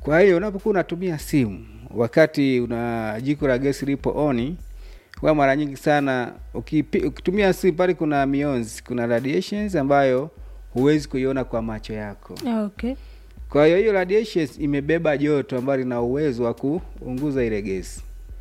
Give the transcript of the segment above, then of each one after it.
Kwa hiyo unapokuwa unatumia simu wakati una jiko la gesi lipo oni, kwa mara nyingi sana ukipi, ukitumia simu pale kuna mionzi, kuna radiations ambayo huwezi kuiona kwa macho yako. Okay. Kwa hiyo hiyo radiations imebeba joto ambalo lina uwezo wa kuunguza ile gesi,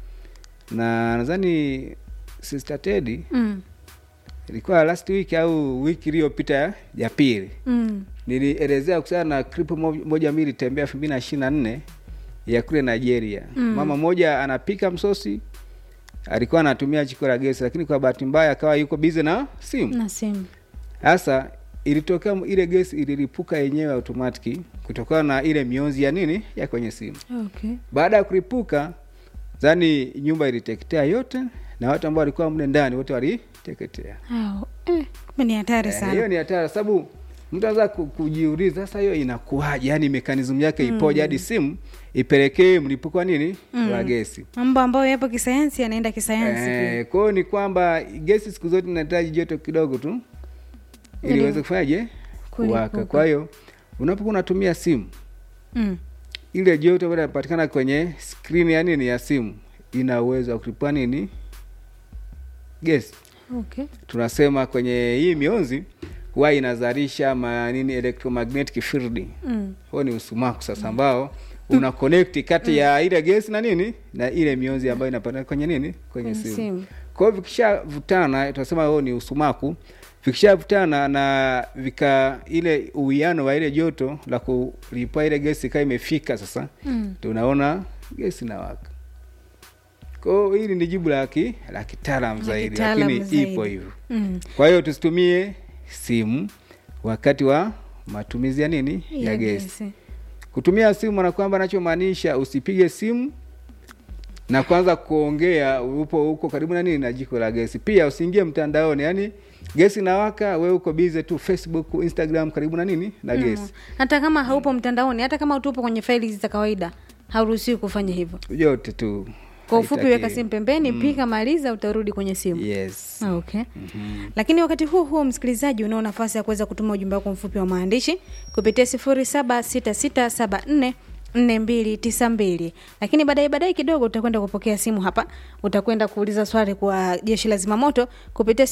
na nadhani Sister Teddy Mm. ilikuwa last week au wiki iliyopita ya- ya pili Mm. nilielezea kuhusiana na clip mo- moja ambayo ilitembea elfu mbili na ishirini na nne ya kule Nigeria. Mm. Mama mmoja anapika msosi, alikuwa anatumia jiko la gesi, lakini kwa bahati mbaya akawa yuko busy na simu. Na simu. Sasa ilitokea m- ile gesi ililipuka yenyewe automatic kutokana na ile mionzi ya nini ya kwenye simu. Okay. Baada ya kulipuka, zani nyumba iliteketea yote na watu ambao walikuwa mle ndani wote waliteketea. Au, eh, kumbe ni hatari Eh, sana. hiyo ni hatari sababu mtu anaweza ku- kujiuliza sasa hiyo inakuwaje yani mekanismu yake ipoje hadi simu ipelekee mlipuko wa nini wa gesi Mambo ambayo yapo kisayansi yanaenda kisayansi pia. eh, kwa hiyo ni kwamba gesi siku zote inahitaji joto kidogo tu ili Ili iweze kufanyaje kuwaka kulipuka. kwa hiyo unapokuwa unatumia simu Mm. ile joto ambayo inapatikana kwenye skrini ya nini ya simu ina uwezo wa kulipua nini gesi Okay. tunasema kwenye hii mionzi huwa inazalisha manini electromagnetic field Mm. huo ni usumaku sasa ambao una connect kati ya ile gesi na nini na ile mionzi ambayo inapatikana kwenye nini kwenye Kwenye simu simu. kwa hiyo vikishavutana tunasema huo ni usumaku vikishavutana na vika ile uwiano wa ile joto la kulipua ile gesi ikawa imefika sasa Mm. tunaona gesi inawaka kwa hiyo hili ni jibu la ki la kitaalam La zaidi kitaalam lakini zaidi. ipo hivyo Mm. kwa hiyo tusitumie simu wakati wa matumizi ya nini ya, gesi. Kutumia simu na kwamba anachomaanisha usipige simu na kwanza kuongea upo huko karibu na nini na jiko la gesi. Pia usiingie mtandaoni, yani gesi inawaka, wewe uko busy tu Facebook, Instagram karibu na nini na Mm. gesi. Hata kama haupo mtandaoni, hata kama tupo kwenye faili hizi za kawaida, hauruhusiwi kufanya hivyo. Yote tu. Kwa ufupi, haitakiwi. weka simu pembeni, pika, maliza, utarudi kwenye simu. Yes. Ah, Okay. Lakini wakati huo huo, msikilizaji, unao nafasi ya kuweza kutuma ujumbe wako mfupi wa maandishi kupitia 076674 4292 lakini baadaye baadaye kidogo utakwenda kupokea simu hapa utakwenda kuuliza swali kwa jeshi la zimamoto kupitia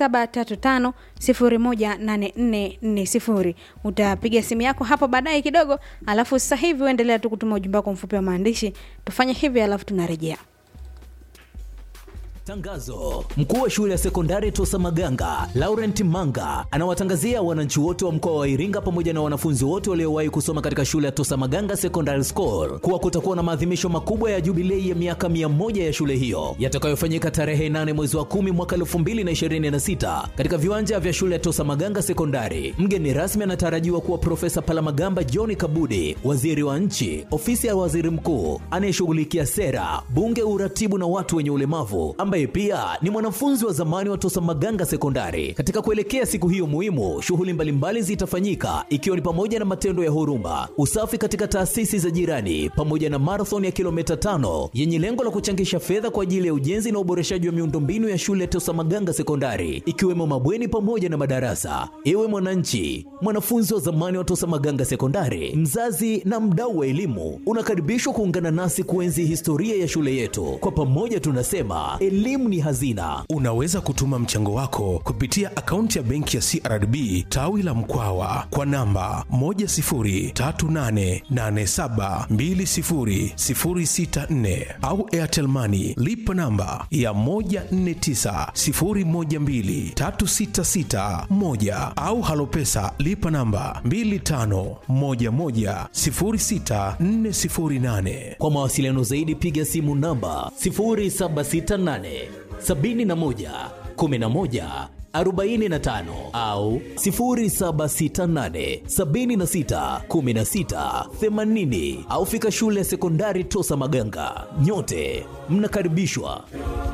0735018440 utapiga simu yako hapo baadaye kidogo alafu sasa hivi uendelea tu kutuma ujumbe wako mfupi wa maandishi tufanye hivi alafu tunarejea Tangazo: mkuu wa shule ya sekondari Tosa Maganga Laurent Manga anawatangazia wananchi wote wa mkoa wa Iringa pamoja na wanafunzi wote waliowahi kusoma katika shule ya Tosa Maganga Secondary School kuwa kutakuwa na maadhimisho makubwa ya jubilei ya miaka mia moja ya shule hiyo yatakayofanyika tarehe 8 mwezi wa 10 mwaka 2026 katika viwanja vya shule ya Tosa Maganga Sekondari. Mgeni rasmi anatarajiwa kuwa Profesa Palamagamba John Kabudi, waziri wa nchi, ofisi ya waziri mkuu anayeshughulikia sera, bunge, uratibu na watu wenye ulemavu ambaye pia ni mwanafunzi wa zamani wa Tosa Maganga Sekondari. Katika kuelekea siku hiyo muhimu, shughuli mbalimbali zitafanyika ikiwa ni pamoja na matendo ya huruma, usafi katika taasisi za jirani, pamoja na marathon ya kilomita tano yenye lengo la kuchangisha fedha kwa ajili ya ujenzi na uboreshaji wa miundombinu ya shule ya Tosa Maganga Sekondari, ikiwemo mabweni pamoja na madarasa. Ewe mwananchi, mwanafunzi wa zamani wa Tosa Maganga Sekondari, mzazi na mdau wa elimu, unakaribishwa kuungana nasi kuenzi historia ya shule yetu. Kwa pamoja tunasema elimu ni hazina. Unaweza kutuma mchango wako kupitia akaunti ya benki ya CRDB tawi la Mkwawa kwa namba 10388720064 au Airtel Money lipa namba ya 1490123661 au Halopesa lipa namba 25110648. Kwa mawasiliano zaidi piga simu namba 0768 71 11 45 au 0768 76 16 80 au fika shule ya sekondari Tosa Maganga. Nyote mnakaribishwa.